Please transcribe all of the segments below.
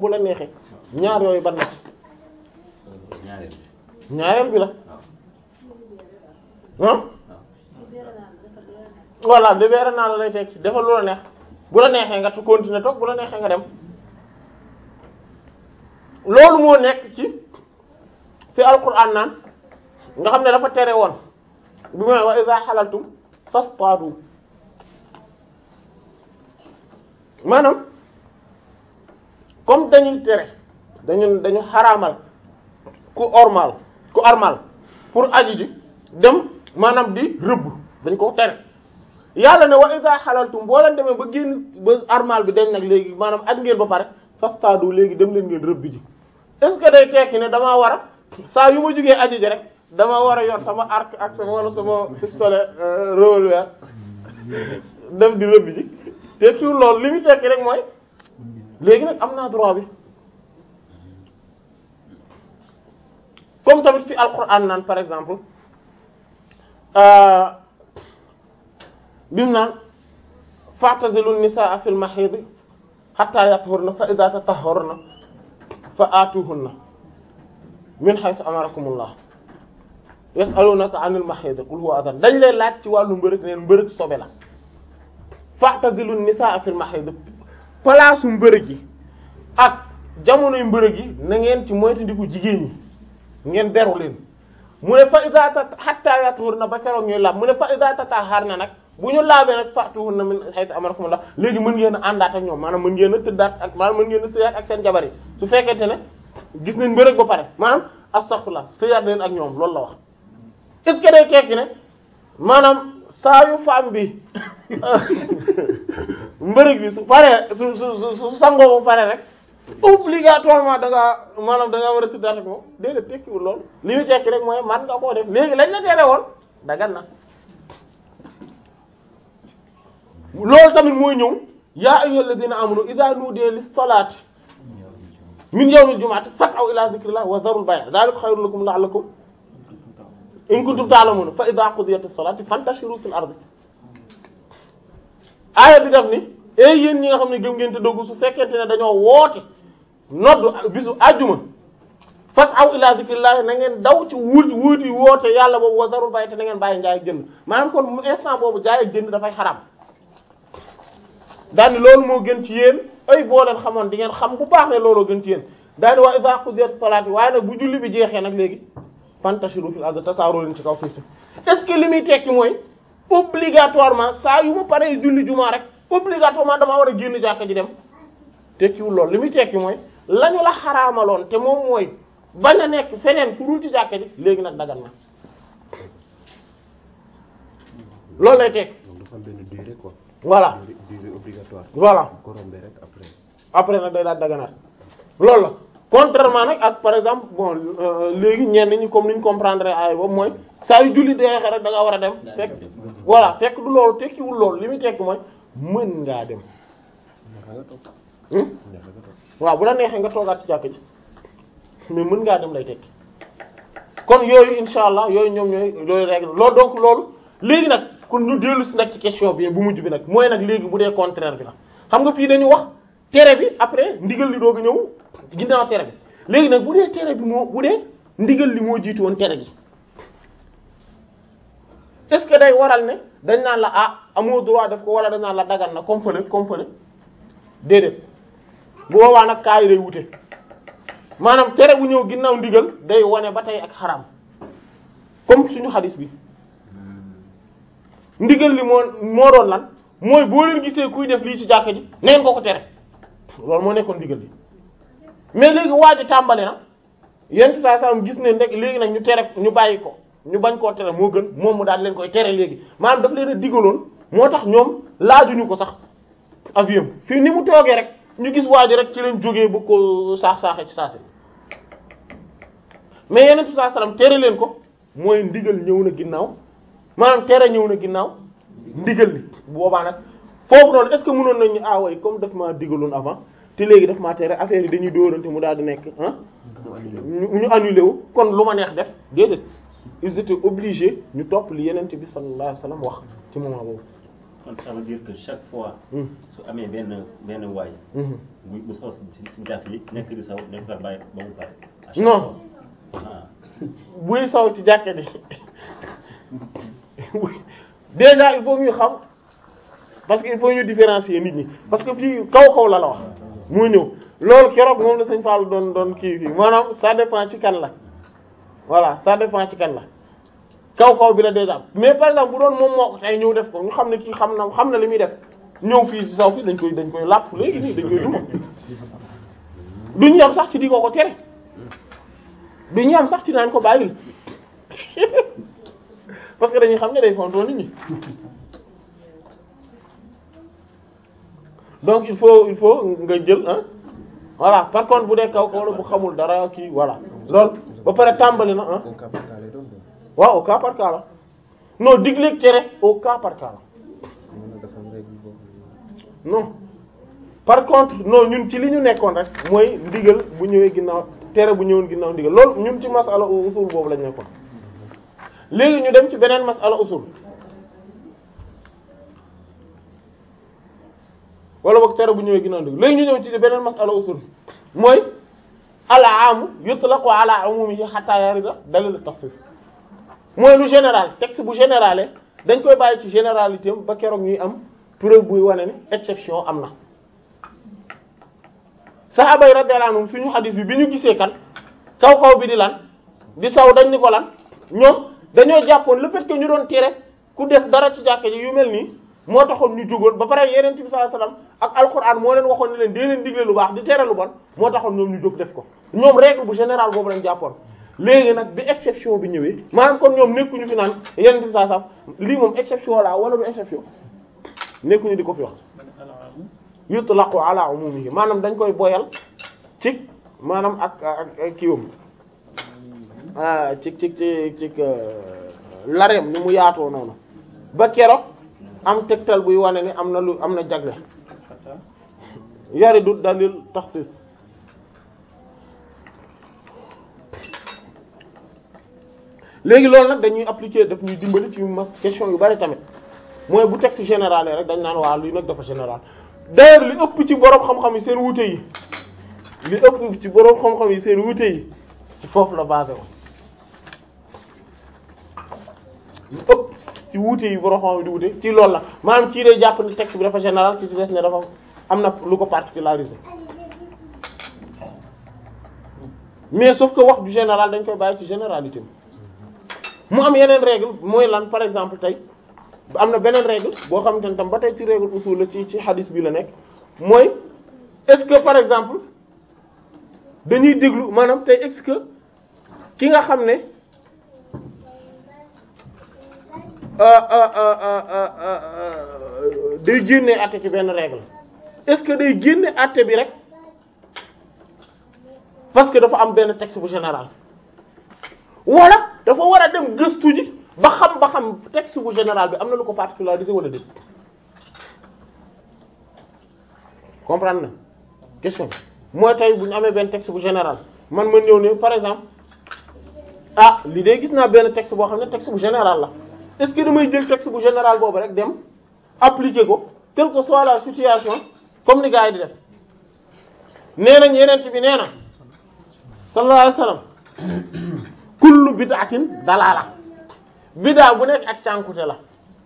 bu la neexee ñaar yooyu ban la ci ñaareel bi ñaareel bi la waaw ah voilà libéré naa la lay teg ci defal lu la neex bu la neexee nga tu continuer toog bu la neexee nga dem loolu moo nekk ci fi alquran naan nga xam ne dafa tere woon bi ma wa iza halaltum fastadu maanaam comme dañuy tere dañu dañu xaraamal ku ormal ku armal pour aji ji dem maanaam di rëbb dañ ko tere yàlla ne wa iza halaltum boo leen demee ba génn ba armal bi dañ nag léegi maanaam ak ngeen ba pare fastadu léegi dem leen ngeen rëbb ji est-ce que day tekki ne damaa war a saa yu ma jugee aji ji rek damaa war a yor sama arc ak sama wala sama pistolet revolver dem di rëbb ji tekkiwul loolu li muy tekki rek mooy léegi nag am naa droit bi comme tamit fi alquran naan par exemple bi mu naan fa'tazilu nisaa fil mahid hatta yathurna fa idha tatahharna fa atuhunna min haythu amarakumullah yas'alunaka 'anil mahid qul huwa adhan dañ lay laaj ci wàllu mbërëg neen mbërëg sobe la fa'tazilu nisaa fil mahid place mbërëg yi ak jamonoy mbërëg yi na ngeen ci moytandiku jigéen ñi ngeen beru leen mu ne fa iza ta hatta yathurna ba keroog ñuy laab mu ne fa iza tatahharna nag bu ñu laabee nag fa'tuhunna min haythu amarakumullah léegi mën ngeen a àndaat ak ñoom maanaam mën ngeen a tëddaat ak maanaam mën ngeen a sëyaat ak seen jabar yi su fekkente ne gis nañ mbërëg ba pare maanaam astaghfirullah sëyaat leen ak ñoom loolu la wax est ce que day tekki ne maanaam saa yu femme bi mbërëg bi su paree su su su su sangoo ba pare rek obligatoirement da ngaa maanaam da ngaa war a tëddaat ak moom déedéet tekkiwul loolu li ñu tekki rek mooy man nga koo def léegi lañ la tere woon dagan na loolu tamit mooy ñëw yaa ayyuhal ladina amanu idha nudiya lis salati min yawmil jumu'ati fas'aw ila dhikrillah wa dharul bay' dhalika khayrun lakum la'allakum in kuntum ta'lamun fa idha qudiyatis salati fantashiru fil ardi aaya bi def ni ey yéen ñi nga xam ne gëm ngeen te doggu su fekkente ne dañoo woote nodd bisu àjjuma fas'aw ila dhikrillah na ngeen daw ci wuuti wuuti woote yàlla boobu wa dharul bay' te na ngeen bàyyi njaay ak jënd maanaam kon instant boobu jaay ak jënd dafay xaraam daani loolu moo gën ci yéen ay boo leen xamoon di ngeen xam bu baax ne looloo gën ci yéen daani waa iza qudiyat salaati waaye nag bu julli bi jeexee nag léegi fantashiru fil ardi tasaaroo leen ci kaw suuf si est-ce que li muy tekki mooy obligatoirement saa yu ma paree julli jumaa rek obligatoirement damaa war a génn jàkka ji dem tekkiwul loolu li muy tekki mooy lañu la xaraamaloon te moom mooy bañ a nekk feneen fu dul ci jàkka ji léegi nag dagan na loolu lay tekki donc dafa am benn durée quoi. voilà durée durée obligatoire. voilà bu ko rombee rek après. après nag day daal daganaat loolu la contrairement nag ak par exemple bon euh, léegi ñenn ñi comme ni ñu comprendre ay boobu mooy saa yu julli deexee rek da nga war a dem fekk voilà fekk du loolu tekkiwul loolu li muy tekki mooy mën ngaa dem neexa nga toog. hmm? neexa nga toog. waaw bu la neexee nga toogaat ci jàkk ji mais mën ngaa dem lay tekki kon yooyu insha allah yooyu ñoom ñooy yooyu règle loolu donc loolu léegi nag kon ñu dellu si nag ci question bi bu mujj bi nag mooy nag léegi bu dee contraire bi la xam nga fii dañu wax tere bi après ndigal li doog a ñëw ginnaaw tere bi léegi nag bu dee tere bi moo bu dee ndigal li moo jiitu woon tere gi est-ce que day waral ne dañ naan la ah amoo droit def ko wala dañ naan la dagan na comme fële comme fële déedéet bu boobaa nag kaa yi day wute maanaam tere bu ñëw ginnaaw ndigal day wane ba tey ak xaram comme suñu xadis bi ndigal li moo moo doon lan mooy boo leen gisee kuy def lii ci jàkka ji neen ko ko tere loolu moo nekkoon ndigal li mais léegi waa ji tàmbali na yenn saa saa gis ne ndek léegi nag ñu tere ñu bàyyi ko ñu bañ koo tere moo gën moom mu daal leen koy tere léegi maanaam daf leen a digaloon moo tax ñoom laajuñu ko sax avion fii ni mu toogee rek ñu gis waa ji rek ci leen jógee bu ko saax saaxee ci saasi mais yeneen saa salaam tere leen ko mooy ndigal ñëw na ginnaaw maanaam tere ñëw na ginnaaw ndigal li bu boobaa nag foofu noonu est-ce que mënoon nañu ah way comme daf maa digaloon avant te léegi daf maa tere affaire yi dañuy dóorante mu daal di nekk ah ñu ñu annulé wu kon lu ma neex def déedéet ils étaient obligés ñu topp li yenente bi sallallahu alayhi wasallam wax ci moment boobu kon ça veut dire que chaque fois Hmm. su amee benn benn waay Mhm. bu bu sos ci ci jàkk yi nekk di saw nekk fa bàyyi ba mu pare à chaque Non. fois. ah buy saw ci jàkka ji déjà il faut ñu xam parce que il faut ñu différencier nit ñi parce que fii kaw kaw la la wax moo ñëw loolu keroog moom la sëñ Fallou doon doon kii fii maanaam ça dépend ci kan la voilà ça dépend ci kan la kaw kaw bi la déjà mais par exemple bu doon moom moo ko tey ñëw def ko ñu xam ne kii xam na xam na li muy def ñëw fii ci saw fi dañ koy dañ koy làpp léegi nii dañ koy duma duñ yam sax ci di ko ko tere duñ yam sax ci naan ko bàyyil parce que dañuy xam ne day fontoo nit ñi donc il faut il faut nga jël ah voilà par contre bu dee kaw kaw la bu xamul dara kii voilà loolu ba pare tàmbali na ah au cas par cas lay doon doon. waaw au cas par cas la non digleeg tere au cas par cas la mën na dafa am règle boo xam ne non par contre non ñun ci li ñu nekkoon rek mooy ndigal bu ñëwee ginnaaw tere bu ñëwoon ginnaaw ndigal loolu ñun ci masala usul boobu lañ nekkoon léegi ñu dem ci beneen masala usul wala boog tere bu ñëwee ginnaaw ndigal léegi ñu ñëw ci beneen masala usul mooy al aamu yutlaqu ala umumihi hatta yarida dalil takhsis mooy lu général texte bu générale dañ koy bàyyi ci généralité am ba keroog ñuy am preuve buy wane ni exception am na sahaaba yi radiyallahu anhum suñu xadis bi bi ñu gisee kan kaw kaw bi di lan di saw dañ ni ko lan ñoom dañoo jàppoon le fait que ñu doon tere ku def dara ci jàkka ji yu mel nii moo taxoon ñu jógoon ba pare yeneen bi sallallahu alayhi wasallam ak alquran moo leen waxoon ne leen dee leen digle lu baax di tere lu bon moo taxoon ñoom ñu jóg def ko ñoom règle bu général boobu lañ jàppoon léegi nag bi exception bi ñëwee maanaam kon ñoom nekkuñu fi naan yeneen bi sallallahu alayhi wasallam lii moom exception la wala du exception nekkuñu di ko fi wax yutlaqu ala umumihi maanaam dañ koy boyal ci maanaam ak ak ak kiiwam ah ci ci ci ci lareem ni mu yaatoo noonu ba keroog am tegtal buy wane ni am na lu am na jagle yari du dalil taxsis léegi loolu nag dañuy appliquer daf ñuy dimbali ci mas question yu bari tamit mooy bu texte général rek dañ naan waa lii nag dafa général d'ailleurs li ëpp ci boroom xam-xam yi seen wuute yi li ëpp ci boroom xam-xam yi seen wuute yi ci foofu la basé wu li ëpp ci wuute yi boroom xam-xam yi di wuute ci loolu la maanaam kii day jàpp ne texte bi dafa général ki ci des ne dafa am na lu ko particularisé mais sauf que wax du général dañ koy bàyyi ci généralité mu am yeneen règle mooy lan par exemple tey am na beneen règle boo xamante ne tam ba tey ci règle usul la ci ci hadis bi la nekk mooy est-ce que par exemple dañuy déglu maanaam tey est-ce que ki nga xam ne day génne àtte ci benn règle est-ce que day génne àtte bi rek parce que dafa am benn texte bu général wala dafa war a dem gëstu ji ba xam ba xam texte bu général bi am na lu ko particularisé wala déet comprendre na question bi mooy tey bu ñu amee benn texte bu général man ma ñëw ne par exemple ah li de gis naa benn texte boo xam ne texte bu général la est-ce que damay jël texte bu général boobu rek dem appliquer ko quelle que soit la situation comme ni gars yi di def nee nañ yeneen ci bi nee na sallallahu alayhi wasallam kullu bid'atin dalaala bid'a bu nekk ak cànkute la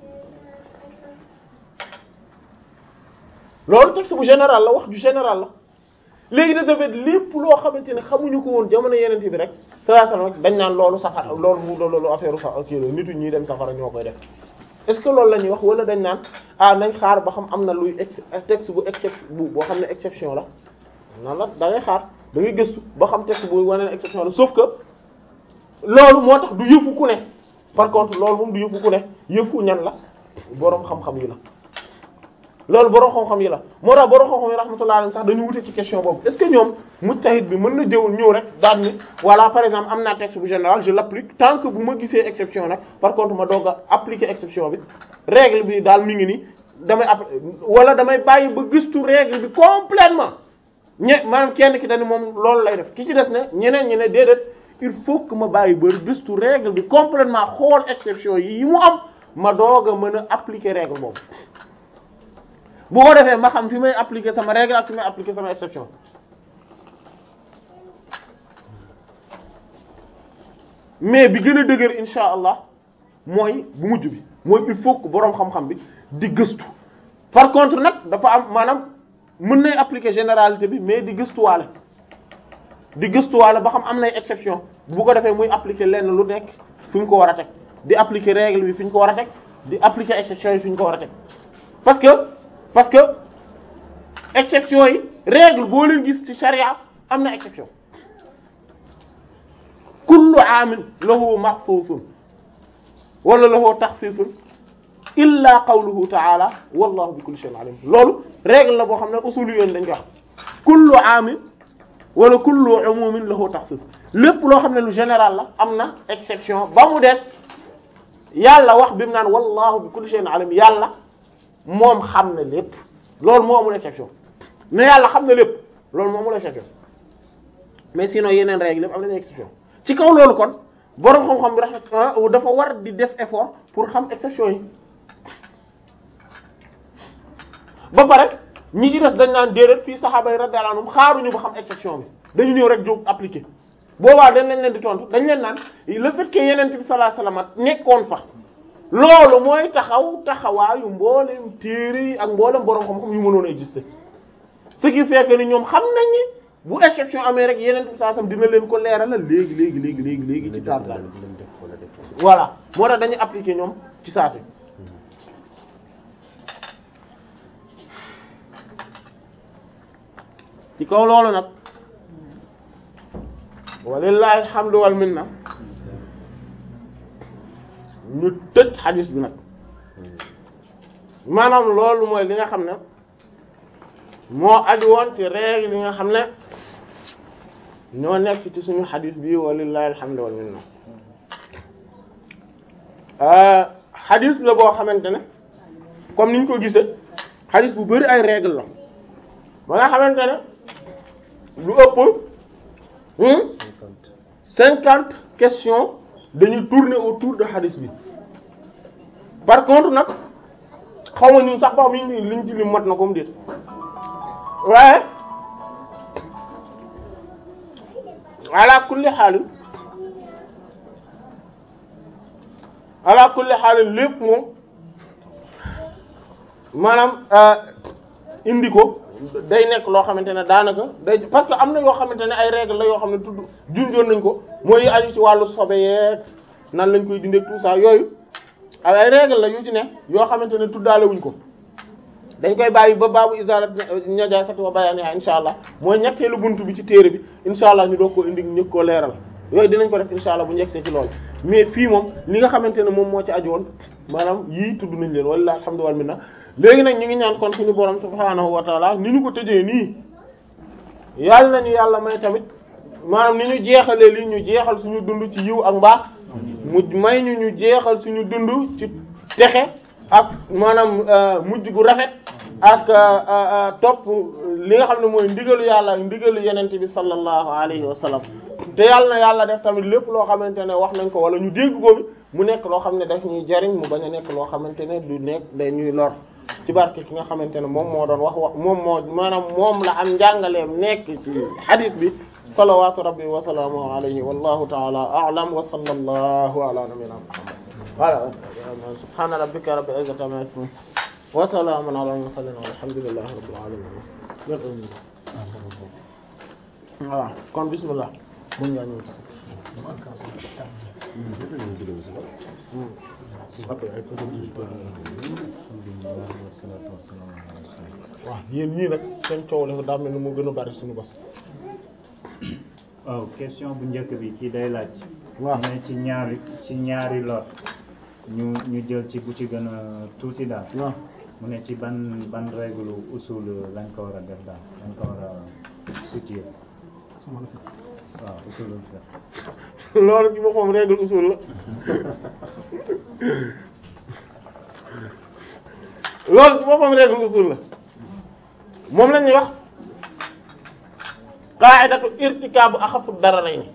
loolu texte bu général la wax du général la léegi da defet lépp loo xamante ne xamuñu ko woon jamono yeneen bi rek sallallahu alayhi wasallam dañ naan loolu safara loolu mu loolu affaire sa kii la nitu ñuy dem safara ñoo koy def est-ce que loolu la ñuy wax wala dañ naan ah nañ xaar ba xam am na luy ex texte bu excep bu boo xam ne exception la nan la da ngay xaar da ngay gëstu ba xam texte bu wane ne exception la sauf que loolu moo tax du yëfu ku ne par contre loolu moom du yëfu ku ne yëfu ñan la boroom xam-xam yi la loolu boroom xam-xam yi la moo tax boroom xam-xam yi rahmatullah alayhi sax dañu wute ci question boobu est-ce que ñoom mujtahid bi mën na jëw ñëw rek daan ni voilà par exemple am naa texte bu général je l'applique tant que bu ma gisee exception nag par contre ma doog a appliquer exception bi règle bi daal mi ngi nii damay app wala damay bàyyi ba gëstu règle bi complètement ñe maanaam kenn ki dañu moom loolu lay def ki ci des ne ñeneen ñi ne déedéet il faut que ma bàyyi ba gëstu règle bi complètement xool exception yi yi mu am ma doog a mën a appliquer règle boobu bu ko defee ma xam fi may appliquer sama règle ak fi may appliquer sama exception mais bi gën a dëgër insha allah mooy bu mujj bi mooy il faut que boroom xam-xam bi di gëstu par contre nag dafa am maanaam mën nay appliquer généralité bi mais di gëstuwaale di gëstuwaale ba xam am nay exception bu ko defee muy appliquer lenn lu nekk fi ñu ko war a teg di appliquer règle bi fi ñu ko war a teg di appliquer exception yi fi ñu ko war a teg parce que parce que exception yi règle boo leen gis ci charia am na exception kullu aamin lahu maxsuusun wala lahu taxsiisun illa qawluhu ta'ala wallahu bi kulli shay'in alim loolu règle la boo xam ne usul yoon dañ ko wax kullu aamin wala kullu umumin lahu taxsiis lépp loo xam ne lu général la am na exception ba mu des yàlla wax bi mu naan wallahu bi kulli shay'in alim yàlla moom xam na lépp loolu moo amul exception mais yàlla xam na lépp loolu moo amul exception mais sinon yeneen règle lépp am nañu exception ci kaw loolu kon boroom xam-xam bi rafet dafa war di def effort pour xam exception yi ba pare ñi ci des dañ naan déedéet fii saxaaba yi radiyallahu anhum xaaruñu ba xam exception bi dañu ñëw rek jóg appliquer boobaa dañ leen leen di tontu dañ leen naan le fait que yeneen bi sallallahu alayhi wasallam nekkoon fa loolu mooy taxaw taxawaayu mboolem téere yi ak mboolem boroom xam-xam yu mënoon a exister ce qui fait que ni ñoom xam nañ ni bu exception amee rek yeneen bi sallallahu alayhi wasallam dina leen ko leeralal léegi léegi léegi léegi léegi ci taar taar voilà moo tax dañuy appliquer ñoom ci saa si ci kaw loolu nag walillahi alhamdu wal minna ñu tëj xadis bi nag maanaam loolu mooy li nga xam ne moo aju woon ci règle li nga xam ne ñoo nekk ci suñu xadis bi walillahi alhamdu wal minna xadis la boo xamante ne comme niñ ko gisee xadis bu bari ay règle la ba nga xamante ne lu ëpp cinquante questions dañuy tourner autour de hadith bi par contre nag xaw ma ñun sax ba xam ñu liñ ci li mat na comme déet waaye ala kulli xaalin ala kulli xaalin lépp moom maanaam indi ko day nekk loo xamante ne daanaka day parce que am na yoo xamante ne ay règles la yoo xam ne tudd junjoon nañ ko mooy aju ci wàllu sobe yeeg nan lañ koy dindee tout ça yooyu ay règles la yu ci ne yoo xamante ne tuddaale wuñ ko dañ koy bàyyi ba baabu isarat najasati wa bayaniha insha allah mooy ñetteelu buntu bi ci téere bi insha allah ñu doog koo indi ñëkk koo leeral yooyu dinañ ko def insha allah bu njëkkee ci loolu mais fii moom li nga xamante ne moom moo ci aju woon maanaam yii tudd nañ leen walla alhamdulillah minna léegi nag ñu ngi ñaan kon suñu borom subhaanahu wa taala ni ñu ko tëjee nii yàlla nañu yàlla may tamit maanaam ni ñu jeexalee lii ñu jeexal suñu dund ci yiw ak mbaax mu may ñu ñu jeexal suñu dund ci texe ak maanaam mujj gu rafet ak topp li nga xam ne mooy ndigalu yàlla ak ndigalu yenent bi sallallahu alayhi wa sallam te yàlla na yàlla def tamit lépp loo xamante ne wax nañ ko wala ñu dégg ko bi mu nekk loo xam ne daf ñuy jariñ mu bañ a nekk loo xamante ne du nekk day ñuy lor ci barke ki nga xamante ne moom moo doon wax wax moom moo maanaam moom la am njàngaleem nekk ci hadith bi salawatu rabbi wa salaamuhu alayhi wallahu ta'ala a'lam wa sallallahu ala nabiyyina muhammad wala subhana rabbika rabbil izzati amma yasifun wa salamun ala al-mursalin walhamdulillahi rabbil alamin voilà kon bismillah mën ngaa ñëw waaw yéen ñii nag seen coow la daa mel ni moo gën a bari suñu bos. waaw question bu njëkk bi kii day laaj. waaw ne ci ñaari ci ñaari lor ñu ñu jël ci bu ci gën a tuuti daal. waaw mu ne ci ban ban règle usul lañ ko war a def daal lañ ko war a situer waaw usulul fiqh loolu ci boppam règle usul la loolu ci boppam règle usul la moom la ñuy wax qa'idatu irtikaabu axafu dararayni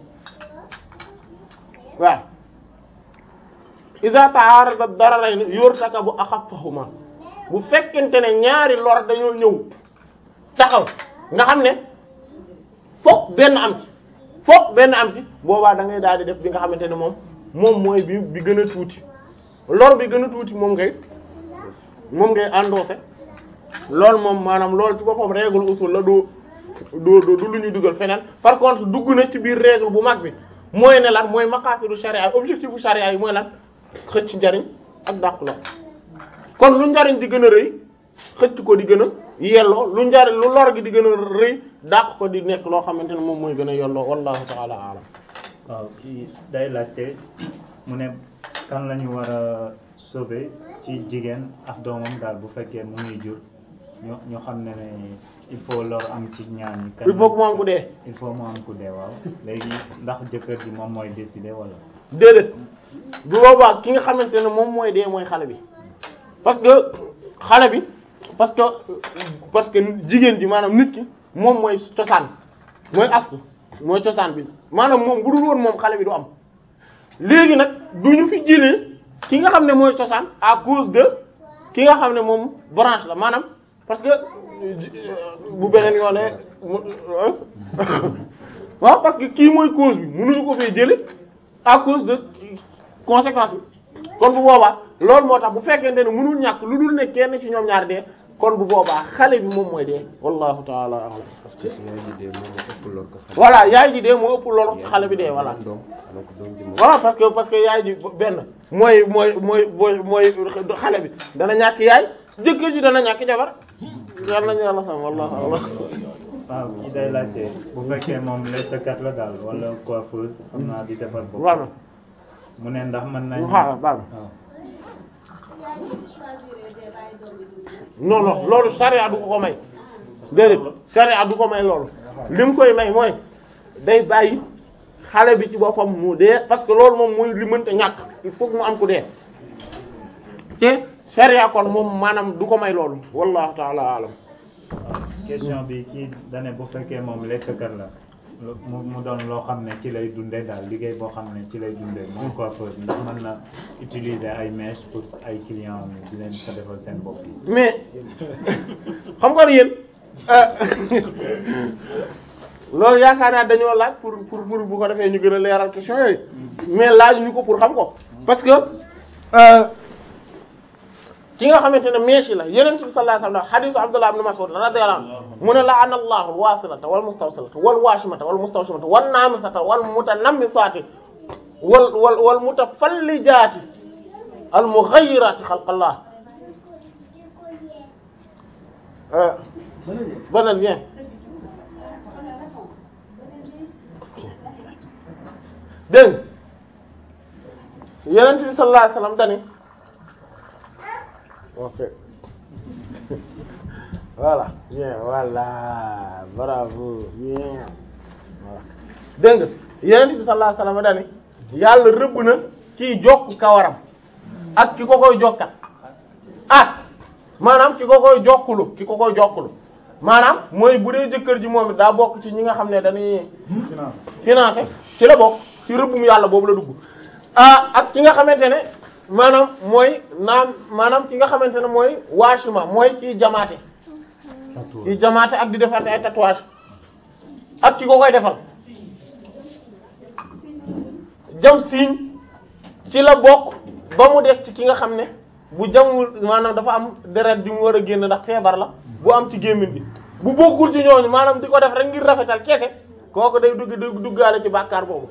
waaw iza ta'arada dararayni yurtakabu axafuhuma bu fekkente ne ñaari lor dañoo ñëw taxaw nga xam ne fokk benn am ci fokk benn am ci boobaa da ngay daal di def bi nga xamante ne moom moom mooy bi bi gën a tuuti lor bi gën a tuuti moom ngay moom ngay endossé loolu moom maanaam loolu ci boppam règle usul la doo doo du lu ñuy dugal feneen par contre dugg na ci biir règle bu mag bi mooy ne lan mooy maqaasidu sharia objectif bu sharia yi mooy lan xëcc njariñ ak dàq lor kon lu njariñ di gën a rëy xëcc ko di gën a yelloo lu njariñ lu lor gi di gën a rëy dàq ko di nekk loo xamante ne moom mooy gën a yelloo wallahu ta'ala a'lam waaw kii day laajte mu ne kan la ñu war a sauver ci jigéen ak doomam daal bu fekkee mu ngi jur ñu ñu xam ne ne il faut lor am ci ñaar ñi. kan il faut que mu am ku dee il faut mu am ku dee waaw léegi ndax jëkkër ji moom mooy décider wala. déedéet bu boobaa ki nga xamante ne moom mooy dee mooy xale bi parce que xale bi parce que parce que jigéen ji maanaam nit ki moom mooy cosaan mooy as mooy cosaan bi maanaam moom bu dul woon moom xale bi du am léegi nag du ñu fi jëlee ki nga xam ne mooy cosaan à cause de ki nga xam ne moom branche la maanaam parce que bu beneen yoone waaw parce que kii mooy cause bi mënuñu ko fee jële à cause de conséquence bi kon bu boobaa loolu moo tax bu fekkente ne mënul ñàkk lu dul ne kenn ci ñoom ñaar dee kon bu boobaa xale bi moom mooy dee wallahu taala a'lam parce que yaay ji dee moom moo ëpp lor ko xale. voilà yaay ji dee moo ëpp loolu xale bi dee voilà doom donc doom ji moom. voilà parce que parce que yaay ji benn mooy mooy mooy mooy mooy xale bi dana ñàkk yaay jëkkër ji dana ñàkk jabar yal nañu yàlla sam wallahu a'lam waaw kii day laajte bu fekkee moom lettkat la daal wala coiffeuse xam naa di defar bopp voilà mu ne ndax mën nañ xaaral baal ma waaw non non loolu charia du ko ko may déedéet charia du ko may loolu li mu koy may mooy day bàyyi xale bi ci boppam mu dee parce que loolu moom mooy li mënta ñàkk il faut que mu am ku dee te charia kon moom maanaam du ko may loolu wallahu ta'ala alam waaw question bi kii dane bu fekkee moom lettkat la lu- mu mu doon loo xam ne ci lay dundee daal liggéey boo xam ne ci lay dundee moom coiffeuse ndax mën na utiliser ay mèches pour ay clients am di leen ko defal seen bopp yi mais xam nga yéen loolu yaakaar naa dañoo laaj pour pour pour bu ko defee ñu gën a leeral question yooyu mais laaj ñu ko pour xam ko parce que euh, ki nga xamante ne meeshi la yeneen bi sallallahu alayhi wasallam hadithu Abdullah ibn Mas'ud radiyallahu anhu mu ne la'ana Allahu al-wasilata wal mustawsilata wal washimata wal mustawshimata wan namisata wal mutanammisati wal wal wal mutafallijati al mughayyirati khalqallah euh Bonal bien dégg nga Yonent bi sallallahu alayhi wasallam dani ok voilà bien voilà bravo bien voilà dégg nga Yonent bi sallallahu alayhi wasallam dani yàlla rëbb na kiy jokk kawaram ak ki ko koy jokkat ak maanaam ki ko koy jokkulu ki ko koy jokkulu maanaam mooy bu dee jëkkër ji moom it daa bokk ci ñi nga xam ne dañuy financé ci la bokk ci rëbbum yàlla boobu la dugg ah ak ki nga xamante ne maanaam mooy naam maanaam ki nga xamante ne mooy waashima mooy ci jamaate ci jamaate ak di defar ay tatouage ak ki ko koy defal jam siiñ ci la bokk ba mu des ci ki nga xam ne bu jamul maanaam dafa am deret ju mu war a génn ndax feebar la bu am ci gémmiñ bi bu bokkul ci ñooñu maanaam di ko def rek ngir rafetal kese kooku day dugg day duggaale ci bàkkaar boobu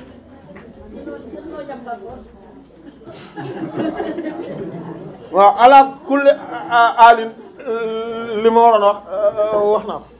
waaw ala kulli alin li ma waroon wax wax naa ko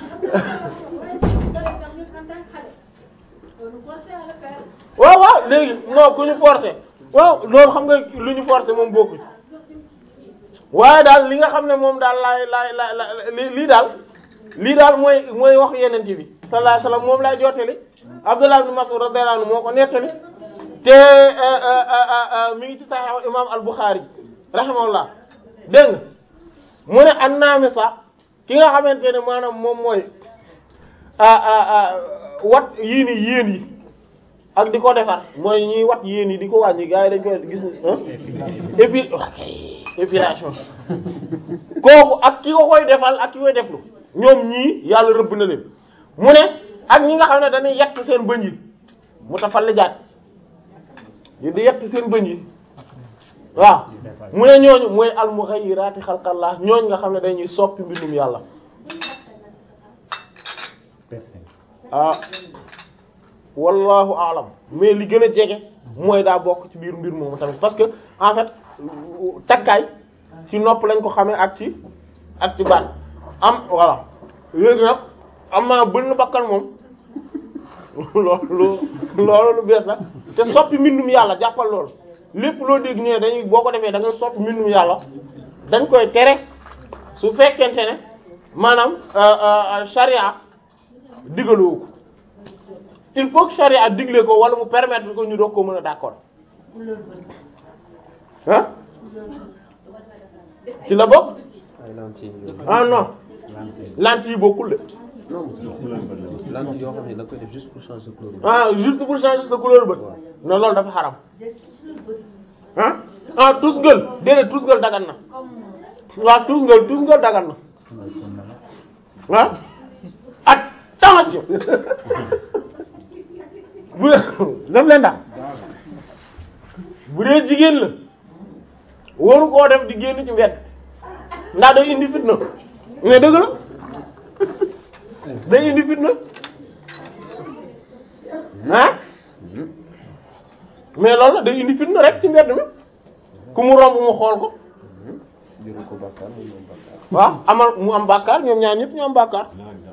waaw waaw léegi non ku ñu forcé waaw loolu xam nga lu ñu forcé moom bokkuñ waaye daal li nga xam ne moom daal laay laay laay li lii daal lii daal mooy mooy wax yeneen bi sallallahu alayhi wasallam moom laay jottali Abdullah ibn Mas'ud radiyallahu anhu moo ko nettali te mi ngi ci Sahih imam al-Bukhari rahimahullah dégg nga mu ne an-namisa ki nga xamante ne maanaam moom mooy wat yii ni yéen yi ak di ko defar mooy ñuy wat yéen yi di ko wàññi gars yi dañ koy gis épi épilation kooku ak ki ko koy defal ak ki koy deflu ñoom ñii yàlla rëbb na leen mu ne ak ñi nga xam ne dañuy yett seen bëñ yi mu tafal li jaat yi di yett seen bëñ yi waaw mu ne ñooñu mooy almughayirati xalqallah ñooñu nga xam ne dañuy soppi mbindum yàlla ah wallahu alam mais li gën a jege mooy daa bokk ci biir mbir moomu tamit parce que en fait takkaay ci nopp lañ ko xamee ak ci ak ci baat am voilà léegi nag am naa bënn bakkan moom loolu loolu lu bees la te soppi mbindum yàlla jàppal loolu lépp loo dégg ne dañuy boo ko defee da ngay soppi mbindum yàlla dañ koy tere su fekkente ne maanaam charia digaloo ko il faut que charia digle ko wala mu permettre ko ñu doog ko mën a d'accord ah ci la bokk ay lentille ah non lentille yi bokkul de non lentille yoo xam ne da koy def juste pour changer couleur ah juste pour changer sa couleur bët non loolu dafa xaram ah ah tusngal déedéet tusngal dagan na waaw tusngal tusngal dagan na ah attention bu def leen daal bu dee jigéen la waru koo def di génn ci mbedd ndax day indi fitna mais dëgg la day indi fitna ah mais loolu la day indi fitna rek ci mbedd mi ku mu romb mu xool ko jëru ko bàkkaar mu moom bàkkaar waaw amal mu am bàkkaar ñoom ñaar ñëpp ñu am bàkkaar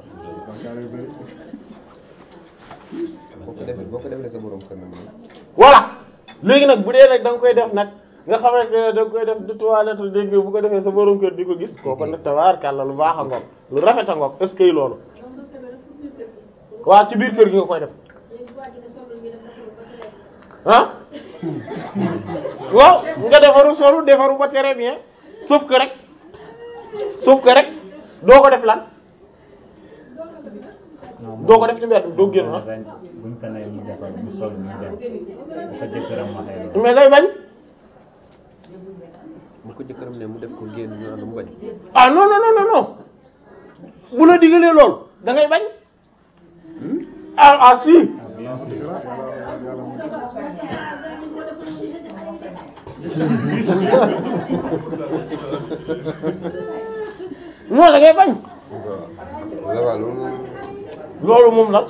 boo ko defee boo ko defee sa borom kër nag moom voilà léegi nag bu dee nag da nga koy def nag nga xamante ne da nga koy def di toilette dégg nga bu ko defee sa borom kër di ko gis kooku nag tabaarkàlla lu baax a ngoog lu rafet a ngoog est-ce que loolu waaw ci biir kër gi nga koy def ah waaw nga defaru solu defaru ba très bien sauf que rek sauf que rek doo ko def lan doo ko def ci mbedd doo génn ah buñ ko nee mu defar mu sol mu dem bu ko jëkkëram waxee loolu. mais day bañ bu ko jëkkëram ne mu def ko génn ñu naan mu bañ ah non non non non non bu la digalee lool da ngay bañ ah ah si Ah, bien sûr. non da ngay bañ la waaw loolu moom loolu moom la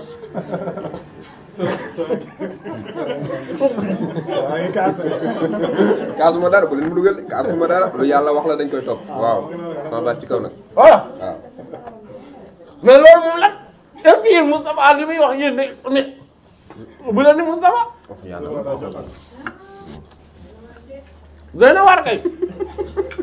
kaasuma dara bu leen mu dugal de kaasuma dara lu yàlla wax la dañ koy topp waaw sama baat ci kaw nag voilà waaw mais loolu moom la est-ce que yéen Moustapha li muy wax yéen de mais bu leen ni Moustapha wax yàlla doy na war kay